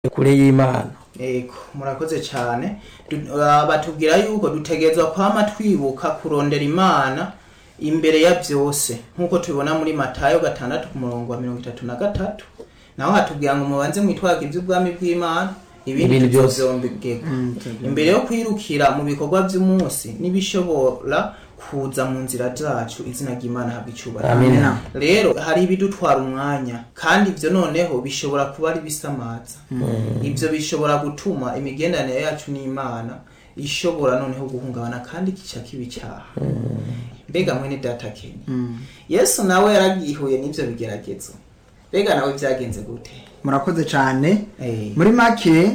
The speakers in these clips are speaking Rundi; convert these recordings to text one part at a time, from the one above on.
kure y'imana Ego, murakoze cyane Du- ah, batubwira yuko dutegerezwa kwama twibuka kurondera imana imbere ya byose nk'uko tubibona muri matayo gatandatu ku murongo wa mirongo itatu na gatatu naho hatubwira ngo mubanze mwitwaga iby'ubwami bw'imana ibindi Ibindi byose. tuzovyongegwa imbere yo kwirukira mu bikorwa by'umunsi n'ibishobora kuza mu nzira zacu izina ry'imana habwa icyubahiro amina rero hari ibidutwara umwanya kandi ibyo noneho bishobora kuba ari bisamaza ibyo bishobora gutuma imigenderanire yacu n'imana ishobora noneho guhungabana kandi kica kiba icyaha mbega mwene data kenya yesu nawe yaragihuye n'ibyo bigeragezo mbega nawe byagenze gute murakoze cyane Eh, muri make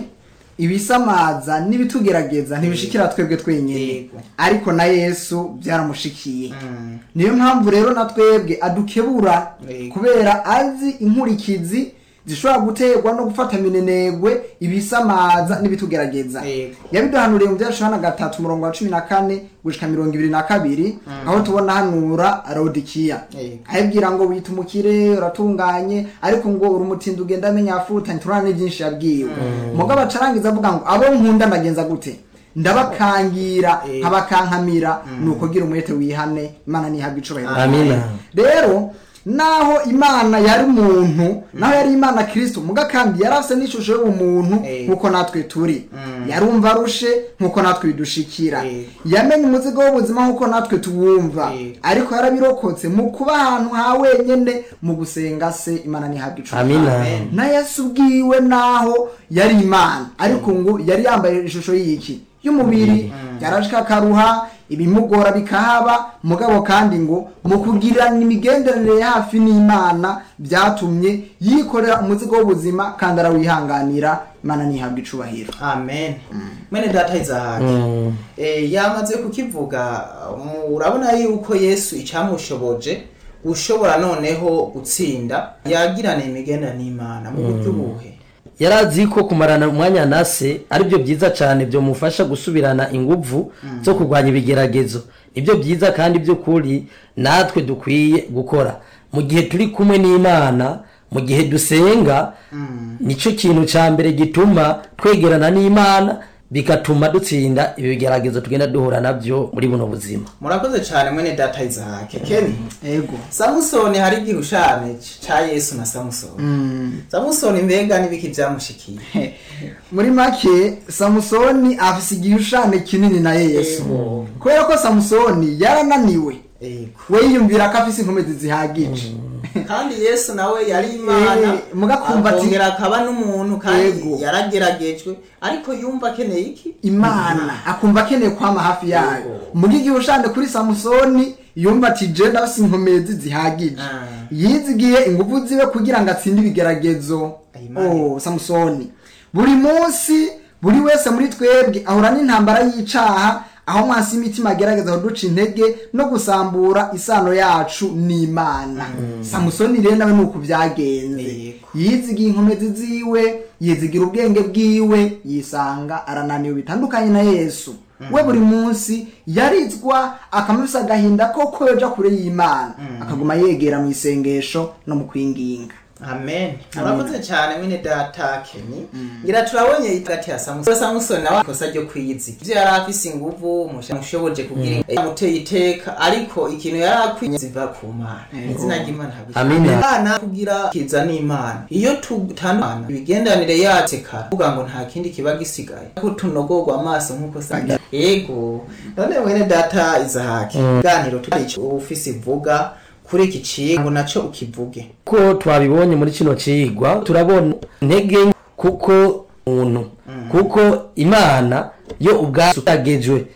ibisamaza n'ibitugerageza ntibishikira twebwe twenyine Yego. ariko na yesu byaramushikiye mm, niyo mpamvu rero na twebwe adukebura Yego. kubera azi inkurikizi zishobora guterwa no gufata minenegwe ibisamaza n'ibitugerageza Yego. yabiduhanuriye mu byacu hana gatatu umurongo wa cumi na kane gushika mirongo ibiri na kabiri aho tubona hanura rodikiya Yego. ayibwira ngo wita umukire uratunganye ariko ngo uri umutindi ugenda amenya afutanye turana byinshi yabwiwe mugabo acarangiza avuga ngo abo nkunda ndagenza gute ndabakangira Eh. nkabakankamira ni ukugira umwete wihane imana ntihabwa icubahiro amina rero naho imana yari umuntu naho yari imana kristo muga kandi yari afite n'ishusho y'ubumuntu Eh. nk'uko natwe turi Mm. yarumva arushe nk'uko natwe bidushikira Eh. yamenye umuzigo w'ubuzima nk'uko natwe tuwumva Eh. ariko yarabirokotse mu kuba ahantu ha wenyene mu gusenga se imana ntihabwa icubahiro amina Amen. na yesu ubwiwe naho yari imana ariko ngo yari yambaye ishusho y'iki y'umubiri yarashika akaruha ibimugora bikahaba mugabo kandi ngo mu kugirana imigenderanire ya hafi n'imana byatumye yikorera umuzigo w'ubuzima kandi arawihanganira imana ntihabwa icubahiro amen mwene data izahake Mm. Eh, yamaze kukivuga um, urabona yuko yesu icyamushoboje ushobora noneho gutsinda yagirana imigendera n'imana mu buryo buhe yari azi ko kumarana umwanya na se aribyo byiza cyane byamufasha gusubirana inguvu zo kurwanya ibigeragezo nibyo byiza kandi by'ukuri natwe dukwiye gukora mu gihe turi kumwe n'imana mu gihe dusenga nicyo kintu cya mbere gituma twegerana n'imana bigatuma dutsinda ibi bigeragezo tugenda duhura nabyo muri buno buzima murakoze cyane mwene data izahake keni ego samusoni hari igihushane cya yesu na samusoni samusoni mbega n'ibiki byamushikiye muri make samusoni afise igishushanyo kinini na yesu Ego. kubera ko samusoni yarananiwe Ego. we yiyumvira ko afise inkomezi zihagije kandi yesu nawe yari imana Eh, mugakumva ati- akongera akaba n'umuntu kandi Yego. yarageragejwe ariko yumva akeneye iki imana akumva akeneye kwama hafi yayo Yego. muga igihe ushande kuri samusoni yumva ati je ndafise inkomezi zihagije Ah. yizigiye ingufu ziwe kugira ngo atsinde ibigeragezo Ayimana. oh samusoni buri munsi buri wese muri twebwe ahura n'intambara y'icaha aho mwansi y'imitima agerageza kuduca intege no gusambura isano yacu n'imana samusoni rero nawe nuko byagenze Yego. yizigiye inkomezi ziwe yizigira ubwenge bwiwe yisanga arananiwe bitandukanye na yesu we buri munsi yarizwa akamufisa agahinda koko yoja kure y'imana akaguma yegera mu isengesho no mu kwinginga amen murakoze cyane mwene data keni ngira turabonye hagati ya samusoni samusoni nawe ikosa ryo kwiyizi ibyo yari afise inguvu mushoboje kugira amuteye iteka ariko ikintu yari akwiye ziva ku mana izina ry'imana habwa Amina. imana kugira kiza n'imana iyo tutandukana imigenderanire yacu kara kuvuga ngo nta kindi kiba gisigaye ko tunogorwa amaso nk'uko sanga yego none mwene data izahake ganiro turi icyo ufise ivuga kuri iki ciye ngo naco ukivuge ko twabibonye muri kino cigwa turabona intege nke kuko umuntu kuko imana yo ubwayo yagejwe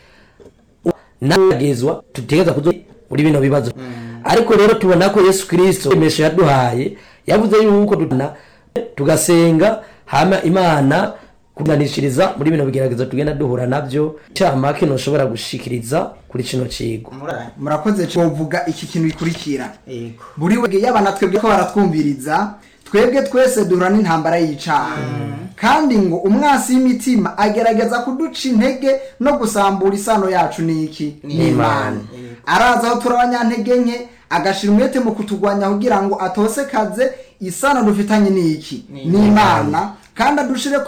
nagezwa tutegeza kuzo muri bino bibazo ariko rero tubona ko yesu kirisito imesho yaduhaye yavuze yuko dutana tugasenga hama imana kunanishiriza muri bino bigeragezo tugenda duhura nabyo cyamake ntushobora gushikiriza kuri kino cigwa muranye murakoze tuvuga iki kintu bikurikira yego buri wese yaba na twebwe ko baratwumviriza twebwe twese duhura n'intambara y'icaha kandi ngo umwasi w'imitima agerageza kuduca intege no gusambura isano yacu n'iki n'imana araza aho turi abanyantege nke agashira umwete mu kutugwanya kugira ngo atose kaze isano dufitanye n'iki n'imana kandi adushire